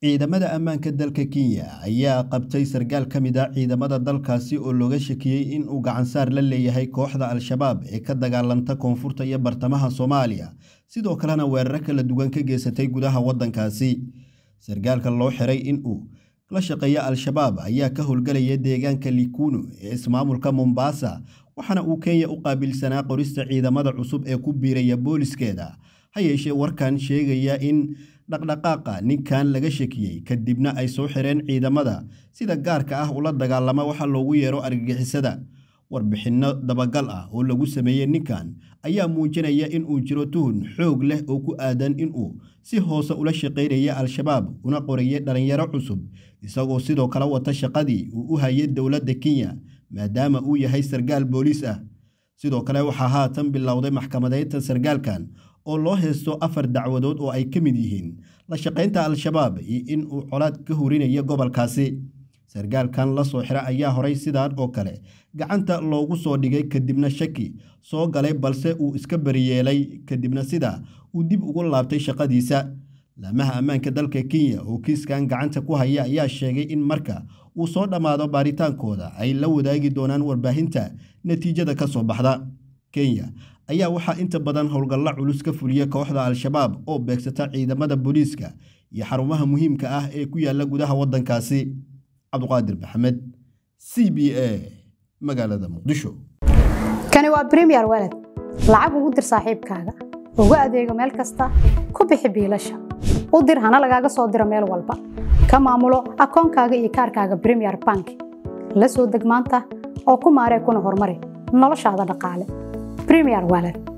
ciidamada ammaanka dalka kenya ayaa qabtay sarkaal ka mid ah ciidamada dalkaasi oo looga shakiyey in uu gacansaar la leeyahay kooxda al-shabaab ee ka dagaalanta koonfurta iyo bartamaha soomaaliya sidoo kalena weeraro kala duwan ka geysatay gudaha waddankaasi sarkaalka loo xiray in uu la shaqeeya al-shabaab ayaa ka howlgelaya deegaanka likuno ee ismaamulka mombasa waxaana uu kenya u qaabilsanaa qorista ciidamada cusub ee ku biiraya booliskeeda ha yeeshee warkan sheegaya in dhaqdhaqaaqa ninkan laga shakiyey kadibna ay soo xireen ciidamada sida gaarka ah ula dagaalama waxa loogu yeero argagixisada warbixinno dabagal ah oo lagu sameeyey ninkan ayaa muujinaya in uu jiro tuhun xoog leh oo ku aadan inuu si hoose ula shaqaynaya al-shabaab una qorayay dhallinyaro cusub isagoo sidoo kale wata shaqadii uu u hayay dowladda kenya maadaama uu yahay sarkaal booliis ah sidoo kale waxaa haatan bilowday maxkamadeynta sarkaalkan oo loo heysto afar dacwadood oo ay ka mid yihiin la shaqaynta al-shabaab iyo in uu colaad ka horinayo gobolkaasi sarkaalkan la soo xira ayaa horay sidaan oo kale gacanta loogu soo dhigay kadibna shaki soo galay balse uu iska bariyeelay kadibna sidaa uu dib ugu laabtay shaqadiisa laamaha ammaanka dalka kenya oo kiiskan gacanta ku haya ayaa sheegay in marka uu soo dhammaado baaritaankooda ay la wadaagi doonaan warbaahinta natiijada ka soo baxda kenya ayaa waxaa inta badan howlgalla culus ka fuliya kooxda al-shabaab oo beegsata ciidamada booliiska iyo xarumaha muhiimka ah ee ku yaala gudaha waddankaasi cabduqaadir maxamed c b a magaalada muqdisho kani waa bremiyer waled lacag ugu dir saaxiibkaaga ugu adeego meel kasta ku bixi biilasha u dir hana lagaaga soo diro meel walba ka maamulo akoonkaaga iyo kaarkaaga bremiyer bank la soo deg maanta oo ku maaree kuna horumari noloshaada dhaqaale bremiyer waled